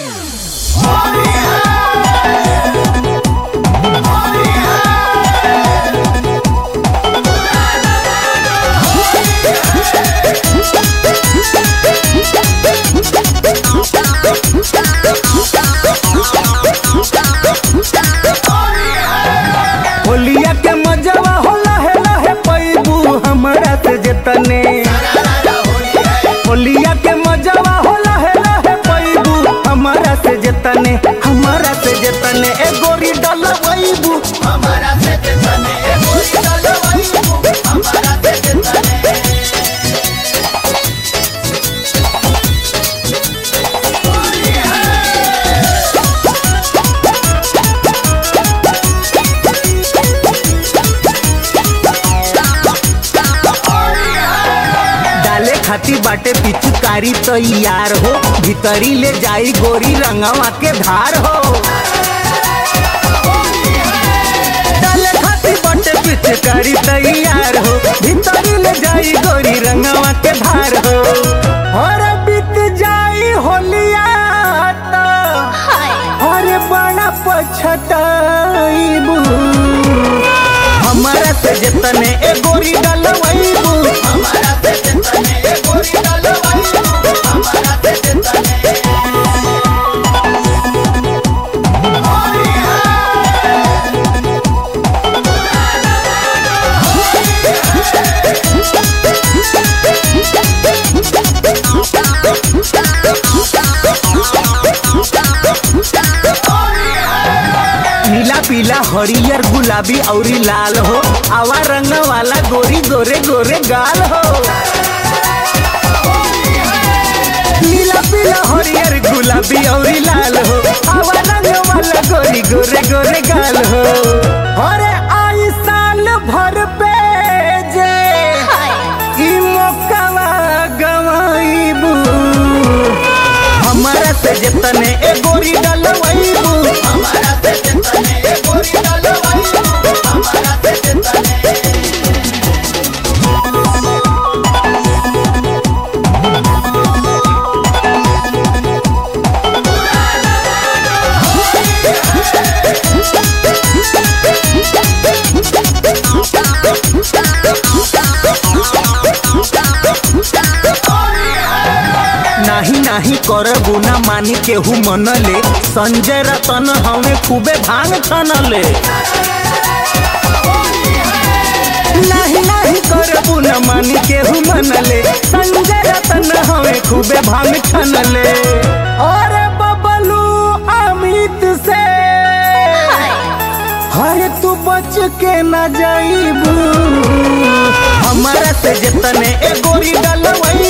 होलिया के मजवा हो लहे लहे पैबू हमरा से जतने होलिया के मजवा हो लहे लहे पैबू हमरा से जतने हमरा से जतने ए गोरी डलवैबू हमारा से जतने ए गोरी डलवैबू हमारा से जतने डाले खाती बाटे पिचकारी तैयार हो भीतरी ले जाई गोरी रंगवा के धार हो डाले खाती बाटे पिचकारी तैयार हो भीतरी ले जाई गोरी रंगवा के धार हो और बीत जाई होलिया त अरे बड़ा पछताईबू हमारा से जतने ए गोरी डलवैबू हमारा से जतने ए गोरी डलवैबू हमारा से जतने नीला पीला हरियर गुलाबी औरी लाल हो आवा रंग वाला गोरी गोरे गोरे गाल हो नीला पीला हरियर गुलाबी औरी लाल हो आवा रंग वाला गोरी गोरे गोरे गाल हो अरे आई साल भर पे जे ई मौकावा गवाईबू हमारा से जतने ए गोरी डलवैबू हमारा से जतने ए गोरी डलवैबू हमारा से जतने नाही नाही करबू ना मानी केहू मनले संजय रतन हमें खूबे भांग छनले नाही नाही करबू ना मानी केहू मनले संजय रतन हमें खूबे भांग छनले और बबलू अमित से हरे तू बच के न जाइबू हमारा से जतने ए गोरी डलवई